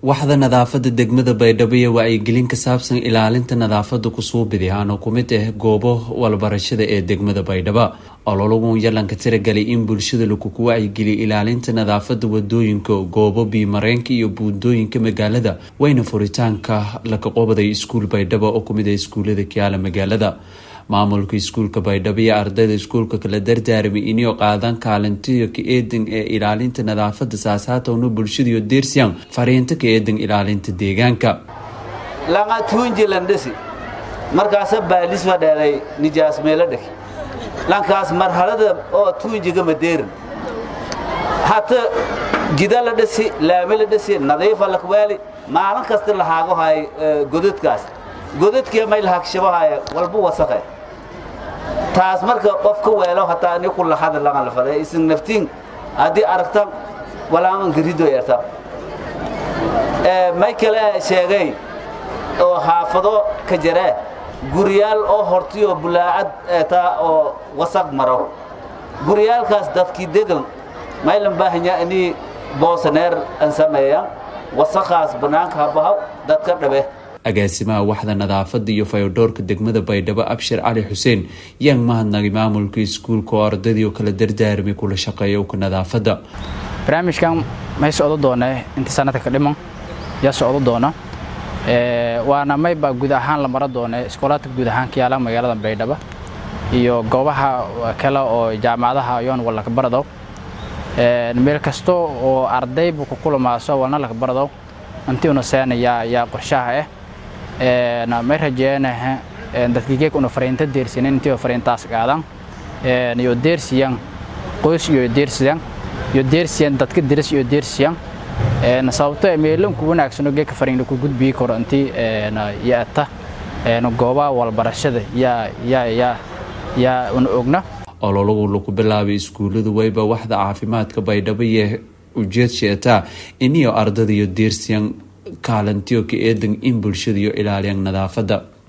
waxda nadaafada degmada baydhabo iyo wacyigelin ka saabsan ilaalinta nadaafada kusuubidi aana ku mid ah goobo walbarashada ee degmada baydhabo ololagu yalanka tiragalay in bulshada lakuku wacyigeliya ilaalinta nadaafada wadooyinka goobo biimareenka iyo buundooyinka magaalada wayna furitaanka laka qobaday iskuul baydhabo oo kumid ah iskuulada kiyaala magaalada maamulka iskuulka baydhabo iyo ardayda iskuulka kala dardaarmay inay qaadan kaalintiyo ka eedan ee ilaalinta nadaafada saasaatowna bulshadiyo deersiyan fariinta ka eedan ilaalinta deegaanka langa tuunji landhisi markaasa baalis fadheeday nijaas meelo dhek lankaas marhalada oo tuunjiga madeerin hata jida la dhisi laami la dhisi nadiifa lakweeli maalin kasta lahaago hay godadkaas godadkii may lahaagshabahaye walba wasaqe taas marka qof ka weelo hataa ni ku lahada langa la faday isin naftiin haddii aragtan walaaman garido yarta may kale sheegay oo xaafado ka jaree guryaal oo hortiyo bulaacad eetaa oo wasaq maro guryaalkaas dadkii degan maylan baahanya inii boosaneer an sameeyaan wasaqaas bannaanka habahaw dadka dhabe agaasimaha waxda nadaafada iyo fayodhoorka degmada baydhabo abshir cali xuseen yaan mahadnagay maamulka iskuulka oo ardaydii oo kala dardaarmay kula shaqeeya uka nadaafada barnaamijkan may socdo doone intii sanadka ka dhiman yaa socdo doona waana mayba guud ahaan la maro doone iskoolaadka guud ahaan ka yaala magaalada baydhabo iyo goobaha kale oo jaamacadaha yoon walaka baradow meel kasto oo ardaybu ku kulamaaso walna laka baradow intiuna seena yaa yaa qorshaha ah may rajeenaha dadkigeek una fariinta deersinan intii fariintaas qaadan iyo deersiyan qoys iyo deersiyan iyo deersiyan dadka diris iyo deersiyan sababto meelan ku wanaagsano geeka fariinla ku gudbii karo intii yaata goobaha walbarashada yaa yaa yaa yaa una ogna ololagu lagu bilaabay iskuullada wayba waxda caafimaadka baydhabo iyo ujeed sheetaa iniyo ardada iyo deersiyan kaalantiyo ka eedan in bulshada iyo ilaaliyaan nadaafada